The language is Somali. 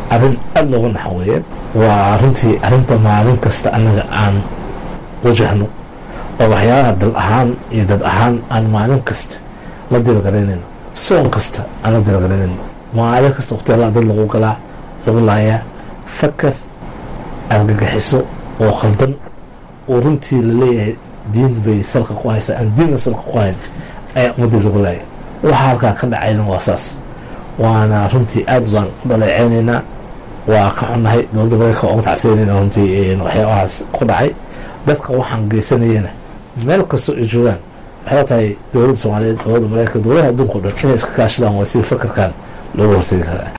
arrin aada looga naxo weeye waa runtii arrinta maalin kasta annaga aan wajahno oo waxyaalaha dal ahaan iyo dad ahaan aan maalin kasta la dilgaraynayno soon kasta aan la dilgaraynayno maalin kasta waqtiyaalaha dad lagu galaa lagu laayaa fakar argagaxiso oo khaldan oo runtii laleeyahay diin bay salka ku haysaa aan diinna salka ku hayn ayaa ummadii lagu laaya waxa halkaa ka dhacayna waa saas waana runtii aad baan u dhaleeceynaynaa waa ka xunnahay dowladda mareykanka uga tacsiyanayna runtii waxyaabahaas ku dhacay dadka waxaan geysanayana meel kastoo ay joogaan waxay la tahay dowladda soomaaliyeed dowladda mareykanka dowladaha adduunka o dhan inay iska kaashadaan waa si fakarkan looga hortegi karaa